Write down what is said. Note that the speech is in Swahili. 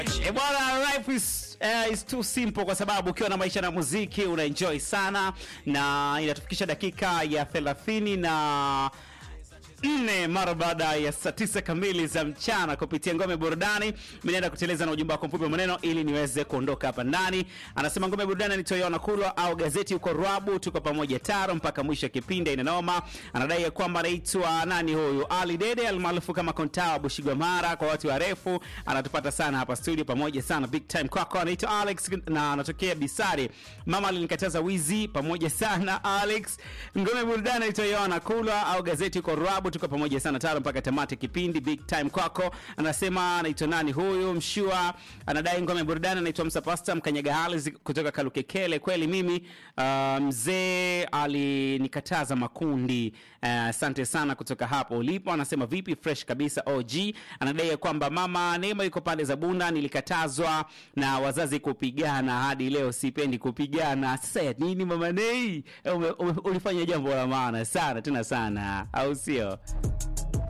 E bwana, life is, uh, is too simple kwa sababu ukiwa na maisha na muziki una enjoy sana, na inatufikisha dakika ya 30 na nne mara baada ya saa tisa kamili za mchana kupitia ngome burudani. Mimi naenda kuteleza na ujumbe wako mfupi wa maneno ili niweze kuondoka hapa ndani. Anasema ngome burudani ni Toyona Kulwa au gazeti uko Rwabu, tuko pamoja taro mpaka mwisho kipindi ina noma. Anadai ya kwamba anaitwa nani huyu Ali Dede almaarufu kama Kontawa Bushigwa Mara kwa watu warefu, anatupata sana hapa studio pamoja sana big time kwako. Anaitwa Alex na anatokea Bisari. Mama alinikataza wizi pamoja sana Alex. Ngome burudani anaitwa Toyona Kulwa au gazeti uko Rwabu tuko pamoja sana tano mpaka tamati kipindi big time kwako. Anasema anaitwa nani huyu mshua, anadai ngome burudani, anaitwa Msa Pasta Mkanyaga Hali kutoka Kalukekele. Kweli mimi uh, mzee alinikataza makundi. Asante uh, sana kutoka hapo ulipo. Anasema vipi, fresh kabisa OG. Anadai ya kwamba mama Neema yuko pande za Bunda, nilikatazwa na wazazi kupigana, hadi leo sipendi kupigana. Sasa ya nini mama Nei? Ume- ume- Ulifanya jambo la maana sana tena sana, au sio?